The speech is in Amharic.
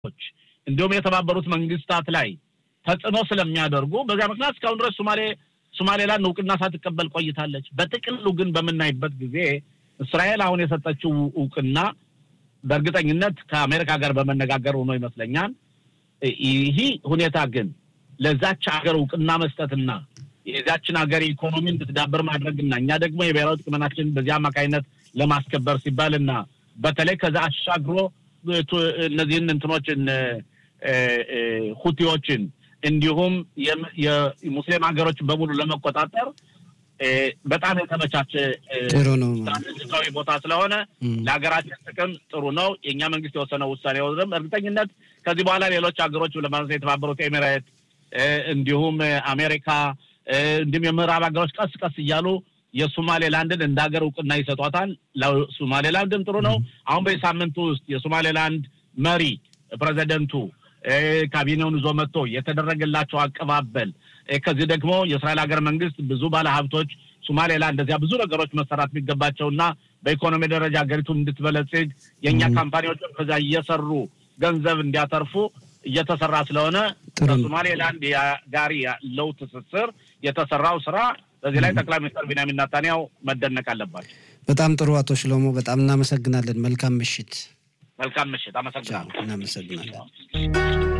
እንዲሁም የተባበሩት መንግስታት ላይ ተጽዕኖ ስለሚያደርጉ በዚያ ምክንያት እስካሁን ድረስ ሶማሌ ሶማሌላንድ እውቅና ሳትቀበል ቆይታለች። በጥቅሉ ግን በምናይበት ጊዜ እስራኤል አሁን የሰጠችው እውቅና በእርግጠኝነት ከአሜሪካ ጋር በመነጋገር ሆኖ ይመስለኛል። ይህ ሁኔታ ግን ለዛች ሀገር እውቅና መስጠትና የዛችን ሀገር ኢኮኖሚ እንድትዳበር ማድረግና እኛ ደግሞ የብሔራዊ ጥቅምናችን በዚህ አማካኝነት ለማስከበር ሲባል እና በተለይ ከዛ አሻግሮ እነዚህን እንትኖችን ሁቲዎችን እንዲሁም የሙስሊም ሀገሮችን በሙሉ ለመቆጣጠር በጣም የተመቻቸ ጥሩ ነው። ስትራቴጂካዊ ቦታ ስለሆነ ለሀገራችን ጥቅም ጥሩ ነው። የእኛ መንግስት የወሰነው ውሳኔ ወስደም እርግጠኝነት ከዚህ በኋላ ሌሎች ሀገሮች ለማለት የተባበሩት ኤሚሬት እንዲሁም አሜሪካ እንዲሁም የምዕራብ ሀገሮች ቀስ ቀስ እያሉ የሶማሌላንድን እንደ ሀገር እውቅና ይሰጧታል። ለሶማሌላንድም ጥሩ ነው። አሁን በዚህ ሳምንቱ ውስጥ የሶማሌላንድ መሪ ፕሬዚደንቱ ካቢኔውን ይዞ መጥቶ የተደረገላቸው አቀባበል ከዚህ ደግሞ የእስራኤል ሀገር መንግስት ብዙ ባለሀብቶች ሶማሌላንድ እንደዚያ ብዙ ነገሮች መሰራት የሚገባቸውና በኢኮኖሚ ደረጃ ሀገሪቱን እንድትበለጽግ የእኛ ካምፓኒዎችም ከዛ እየሰሩ ገንዘብ እንዲያተርፉ እየተሰራ ስለሆነ ከሶማሌላንድ ጋር ያለው ትስስር የተሰራው ስራ በዚህ ላይ ጠቅላይ ሚኒስትር ቢንያሚን ናታንያው መደነቅ አለባቸው። በጣም ጥሩ አቶ ሽሎሞ በጣም እናመሰግናለን። መልካም ምሽት። መልካም ምሽት። አመሰግናለሁ። እናመሰግናለን።